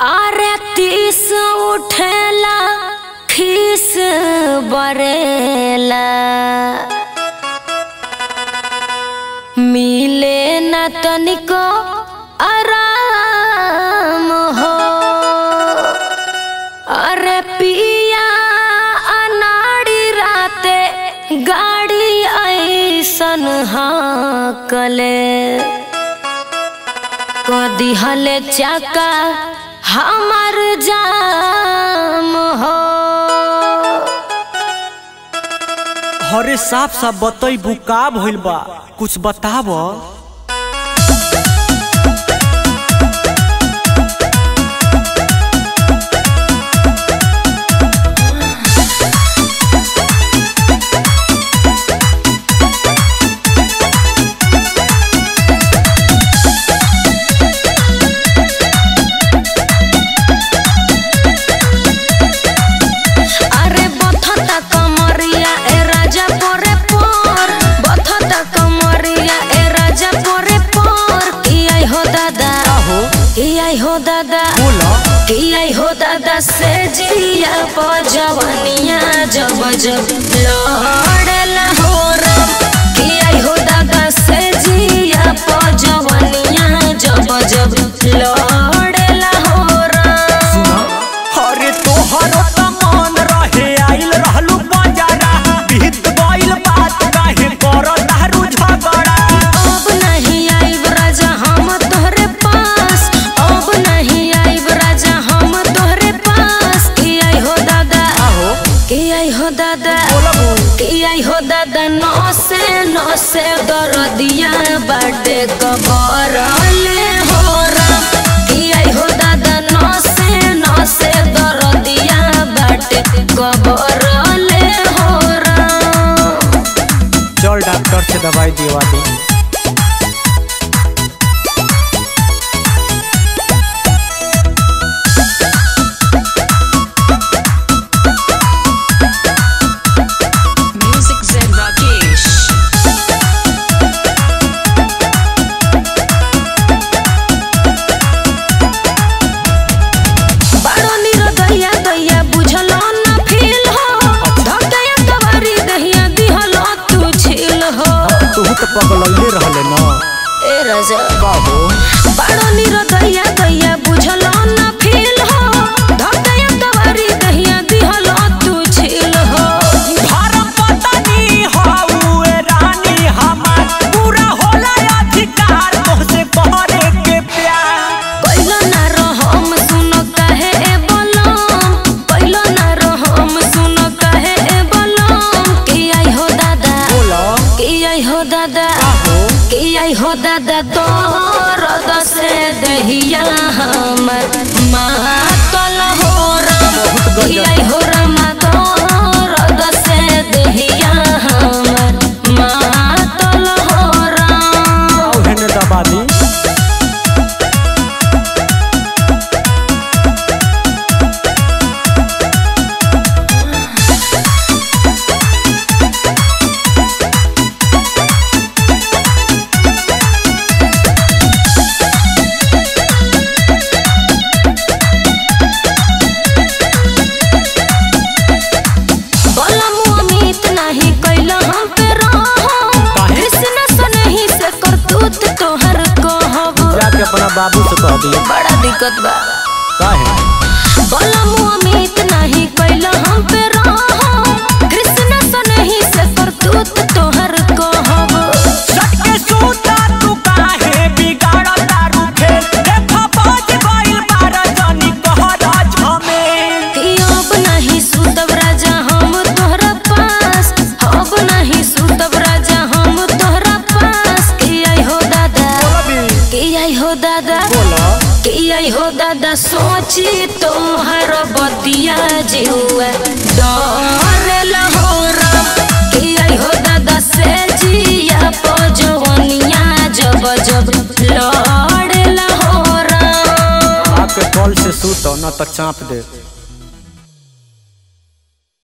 अरे तीस उठेला खीस बरेला मिले न तनिको आराम हो अरे पिया अनाड़ी राते गाड़ी ऐसन हाकले कदी हले चाका हमार जाम हो हरे साफ साफ बतईबू का भइल बा कुछ बताव अरे बथता कमरिया ए राजा पोरे पोर बथता कमरिया ए राजा पोरे पोर की आई हो दादा हो की आई हो दादा बोला की आई हो दादा से जिया प जवनिया जब जब लड़ेला हो रम की आई हो दादा से जिया प जवनिया जब जब लड़ेला हो रम हरे तोहर त मन रहे आइल रहलू बजारा बीत गइल बात काहे कर दारू झगड़ा अब नहीं आइब राजा हम तोहरे पास अब नहीं आइब राजा हम तोहरे पास की आई हो दादा आहो की आई हो दादा बोला बोल की आई हो दादा नौ से नौ से दरदिया बाटे कबर ले हो राम की आई हो दादा नौ से नौ से दरदिया बाटे कबर ले हो राम चल डॉक्टर से दवाई दिवा दे Music Zen Rakesh. बारो निरो दैया दैया बुझलो ना फील हो धकया कवारी दहिया दिहलो तू छील हो तू तो पगलैले रहले न ए राजा का हो बारो निरो दैया दैया बुझलो ना फील हो धकया कवारी दहिया दिहलो तू छील हो धर्म पत्नी हउए रानी हमार पूरा होला अधिकार तोहसे करे के प्यार पहिलो ना रहम सुनो कहे ए बलम पहिलो ना रहम सुनो कहे ए बलम की आई हो दादा बोला की आई हो दादा हो की आई हो दादा दर्द से दहिया हमर मातल हो राम की आई हो रामा दर्द से दहिया हमर मातल हो राम औहने दबा दी बलम अमित नाही कैला हम पे रहम काहे? कृष्ण सनही से करतूत तोहर कहब जाके अपना बाबू से कह दिए बड़ा दिक्कत बा काहे बलम अमित नाही कैला हम पे रहम कृष्ण सनही से करतूत तोहर कहब सटके सूता तू काहे बिगाड़ दारू खेल देखा बाज गइल बार जानी कहरा झमेल कि अब नहीं सुतब राजा हम तोहरा पास अब नहीं सुतब राजा हम तोहरा पास कि आई हो दादा कि आई हो दादा बोला कि आई हो दादा सोची तोहर बतिया जुआ डर हो राम कि आई हो दादा से जिया पजवनिया जब जब लड़ हो राम आपके कॉल से सूत न तो चाप दे